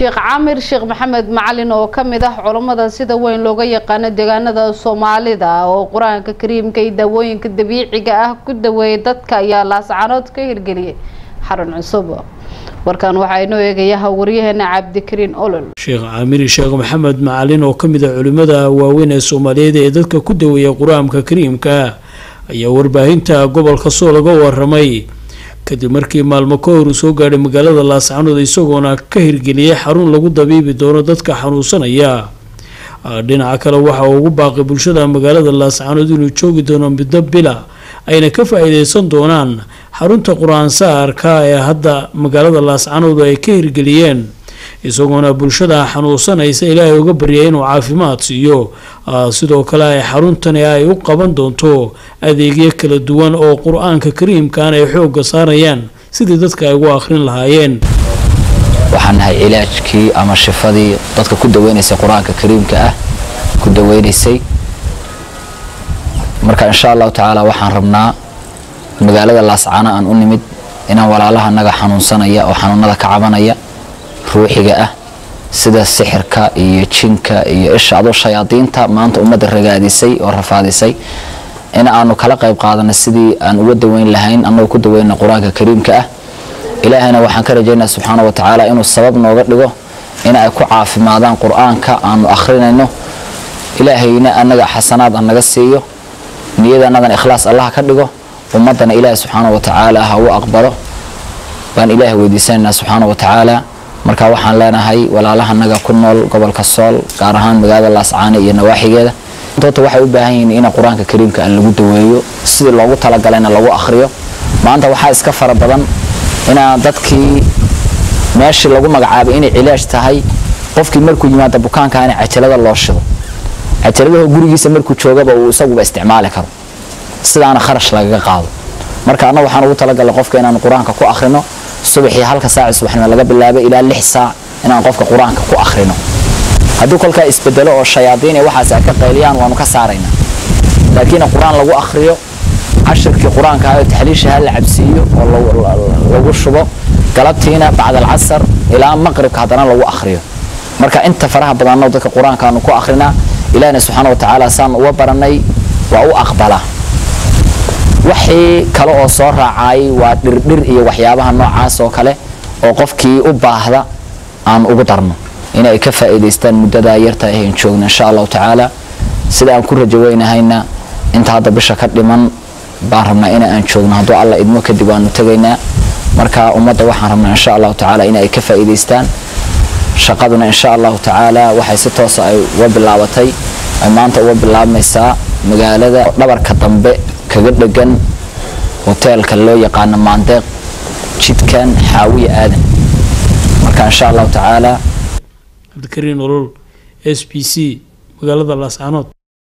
sheekh caamir sheekh maxamed macalin oo kamid ah culammada sida weyn looga yaqaano deegaanada soomaalida oo qur-aanka kariimka iyo daawooyinka dabiiciga ah ku daweeyay dadka ayaa laascanood ka hirgeliyay xarun cusub warkan waxaa inoo eegayaha waryaheena cabdikariin olol sheekh caamiri sheekh maxamed macalin oo kamid ah culimmada waaweyn ee soomaaliyeed ee dadka ku daweeya qur-aanka kariimka ayaa warbaahinta gobolka soo laga waramay kadib markii maalmo ka hor uu soo gaadhay magaalada laascanood isagoona ka hirgeliyay xarun lagu dabiibi doono dadka xanuunsanaya dhinaca kale waxa uu ugu baaqay bulshada magaalada laascanood inuu joogi doono muddo bila ayna ka faa-iideysan doonaan xarunta qur-aan saarka ee hadda magaalada laascanood ay ka hirgeliyeen isagoona bulshada xanuunsanaysa ilaahay uga baryay inuu caafimaad siiyo sidoo kale ay xaruntani ay u qaban doonto adeegyo kala duwan oo qur-aanka kariimkan ay xoogga saarayaan sidii dadka ay ugu akhrin lahaayeen waxaan nahay cilaajkii ama shifadii dadka ku daweynaysay qur-aanka kariimka ah ku daweynaysay marka insha allahu tacaala waxaan rabnaa magaalada laascano aan u nimid inaan walaalaha naga xanuunsanaya oo xanuunada ka cabanaya ruuxiga ah sida sixirka iyo jinka iyo isha adoo shayaadiinta maanta ummadda ragaadisay oo rafaadisay in aanu kala qayb qaadana sidii aan uga daweyn lahayn annagoo ku daweyna qur-aanka kariimka ah ilaahayna waxaan ka rajaynaa subxaana wa tacaala inuu sabab nooga dhigo in ay ku caafimaadaan qur-aanka aanu akhrinayno ilaahayna annaga xasanaad an naga siiyo niyada annadan ikhlaas allah ka dhigo ummaddana ilaahay subxaana wa tacaala ha u aqbalo baan ilaahay weydiisanaynaa subxaana wa tacaala marka waxaan leenahay walaalahanaga ku nool gobolka sool gaar ahaan magaalada laascaane iyo nawaaxigeeda doota waxay u baahan yihiin in qur-aanka kariimka aan lagu daweeyo sidii loogu talagalayna lagu akhriyo maanta waxaa iska fara badan inaa dadkii meeshii lagu magacaabay inay cilaaj tahay qofkii markuu yimaado bukaanka in cajalada loo shido cajaladaho gurigiisa markuu joogaba uu isaguba isticmaali karo sidaana kharash lagaga qaado marka anna waxaan ugu talagalay qofka inaan qur-aanka ku akhrino subaxii halka saaci subaxnimo laga bilaabay ilaa lix saac inaan qofka qur-aanka ku akhrino hadduu kolkaa isbedelo oo shayaadiin iyo waxaas ay ka qayliyaan waanu ka saaraynaa laakiin qur-aan lagu akhriyo cashirkii qur-aanka ah oo taxliisha ha la cabsiiyo oo lagu shubo galabtiina bacda alcasar ilaa maqribka haddana lagu akhriyo marka inta faraha badanno dadka qur-aanka aanu ku akhrinaa ilaahina subxaana wa tacaala saan uga baranay waa u aqbalaa wixii kale oo soo raacay waa dhirdhir iyo waxyaabaha noocaas oo kale oo qofkii u baahda aan ugu darno inay ka faa'iidaystaan muddadaa yarta ahayn joogna insha allahu tacaala sida aan ku rajaweynahayna inta hadda bisha ka dhiman baan rabnaa in aan joogno hadduu alla idmo kadib waanu tegaynaa marka ummadda waxaan rabnaa insha allahu tacaala in ay ka faa'iidaystaan shaqaduna insha allahu tacaala waxay si toosa ay uga bilaabatay ay maanta uga bilaabmaysaa magaalada dhabarka dambe kaga dhegan hoteelka loo yaqaano maandeeq jidkan xaawiya aadan marka insha allahu tacaala cabdikariin olol s b c magaalada laascanood